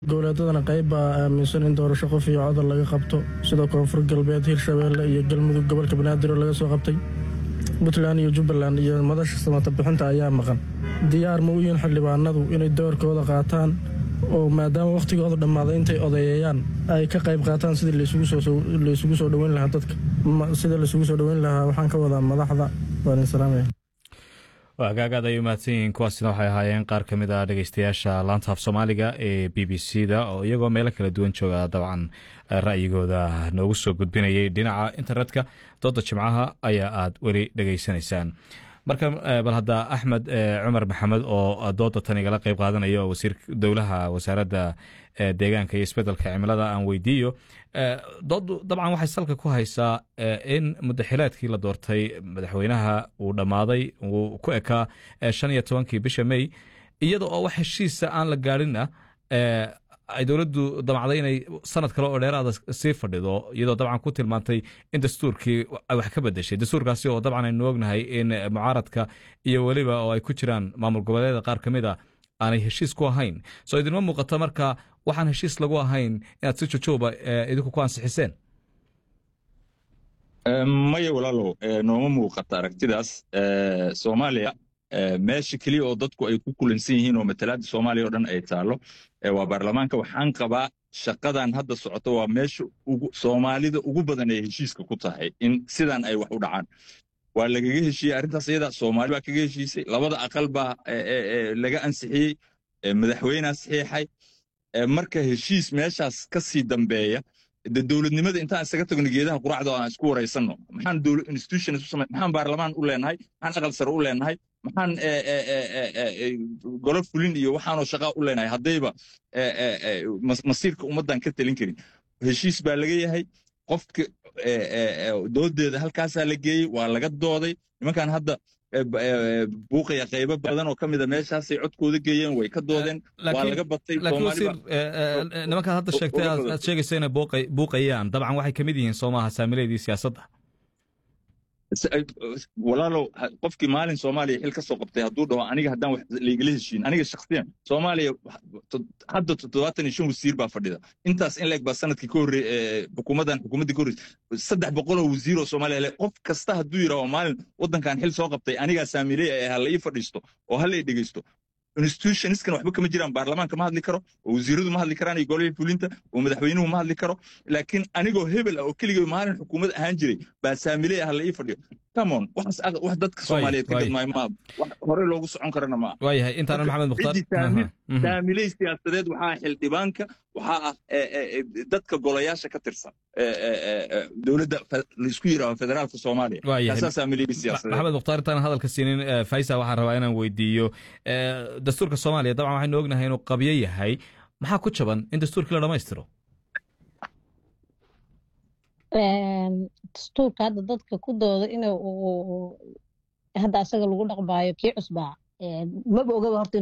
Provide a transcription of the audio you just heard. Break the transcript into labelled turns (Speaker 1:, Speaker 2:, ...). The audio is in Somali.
Speaker 1: goboleedadana qayb baa aaminsan in doorasho qof iyo codol laga qabto sida koonfur galbeed hirshabeelle iyo galmudug gobolka banaadir oo laga soo qabtay puntland iyo jubbaland iyo madasha samata bixinta ayaa maqan diyaar ma u yihiin xildhibaanadu inay doorkooda qaataan oo maadaama wakhtigooda dhammaaday intay odeeyayaan ay ka qayb qaataan sidii laysugu soo dhoweyn lahaa dadka sida laysugu soo dhoweyn lahaa waxaan ka wadaa madaxda waan idin salaamaya
Speaker 2: hagaagaad ay u mahadsan yihiin kuwaasina waxay ahaayeen qaar ka mid a dhegeystayaasha laanta af soomaaliga ee b b c da oo iyagoo meelo kala duwan jooga dabcan ra'yigooda noogu soo gudbinayay dhinaca internetka dooda jimcaha ayaa aad weli dhegeysanaysaan marka bal hadda axmed cumar maxamed oo dooda tan igala qeyb qaadanaya oo wasiir dowlaha wasaaradda deegaanka iyo isbedelka cimilada aan weydiiyo doodu dabcan waxay salka ku haysaa in mudaxilaadkii la doortay madaxweynaha uu dhammaaday uu ku ekaa shan iyo tobankii bisha may iyada oo wax heshiisa aan la gaadhinna ay dowladdu damacday inay sanad kale oo dheeraada sii fadhido iyadoo dabcan ku tilmaantay in dastuurkii ay wax ka bedeshay dastuurkaasi oo dabcan aynu ognahay in mucaaradka iyo weliba oo ay ku jiraan maamul goboleeda qaar ka mid a aanay heshiis ku ahayn soo idinma muuqato marka waxaan heshiis lagu ahayn inaad si jojooba idinku ku ansixiseen
Speaker 3: maya walaalow nooma muuqata aragtidaas soomaaliya meesha keliya oo dadku ay ku kulansan yihiin oo matalaadda soomaaliya oo dhan ay taallo waa baarlamaanka waxaan qabaa shaqadan hadda socoto waa meesha soomaalida ugu badan ay heshiiska ku tahay in sidan ay wax u dhacaan waa lagaga heshiiyey arrintaas iyada soomaali baa kaga heshiisay labada aqal baa laga ansixiyey madaxweynea saxiixay marka heshiis meeshaas ka sii dambeeya de dowladnimada intaan isaga tagno geedaha quracda oo aan isku waraysanno maxaan institutions u samay maxaan baarlamaan u leenahay maxaan aqal sare u leenahay maxaan golo fulin iyo waxaanoo shaqaa u leenahay haddayba masiirka ummaddan ka talin karin heshiis baa laga yahay qofka doodeeda halkaasaa la geeyey waa laga dooday nimankan hadda buuqaya qaybo badan oo ka mida meeshaasay codkooda geeyeen way ka doodeen waa laga batay
Speaker 2: nimankaad hadda sheegtay aad sheegaysa inay buuqayaan dabcan waxay ka mid yihiin soomaha saamileedii siyaasadda
Speaker 3: walaalow qofkii maalin soomaaliya xil ka soo qabtay hadduu dhaho aniga haddaan wax laigala heshiin aniga shakhsiyan soomaaliya hadda toddobaatan iyo shan wasiir baa fadhida intaas in leeg baa sanadkii ka horreey xukuumaddan xukuumaddii ka horreysay saddex boqoloo wasiir oo soomaaliya le qof kasta hadduu yidhaho maalin waddankan xil soo qabtay anigaa saamiley ee ha la ii fadhiisto oo ha la ii dhegeysto institutionskan waxba kama jiraan baarlamaanka ma hadli karo oo wasiiradu ma hadli karaan iyo golihii fulinta oo madaxweynuhu ma hadli karo laakiin anigoo hebel ah oo keligay maalin xukuumad ahaan jiray baa saamiley ah la ii fadhiyo camon waxaas wax dadka soomaaliyeed ka gadmaayo ma wax hore loogu socon karana ma
Speaker 2: waayahay intaanan maxamed mukhtaar
Speaker 3: saamiley siyaasadeed waxaa xildhibaanka waxaa ah dadka golayaasha ka tirsan dowladda laisku yidhaaho federaalka soomaaliya kaasaa saamiley siyaasadeed
Speaker 2: maxamed mukhtaar intaanan hadalka siinin faisa waxaan rabaa inaan weydiiyo dastuurka soomaaliya dabcan waxaynu ognahay inuu qabyo yahay maxaa ku jaban in dastuurkii la dhammaystiro
Speaker 4: dastuurka hadda dadka ku dooda in hadda asaga lagu dhaqmaayo kii cusbaa maba ogaba horta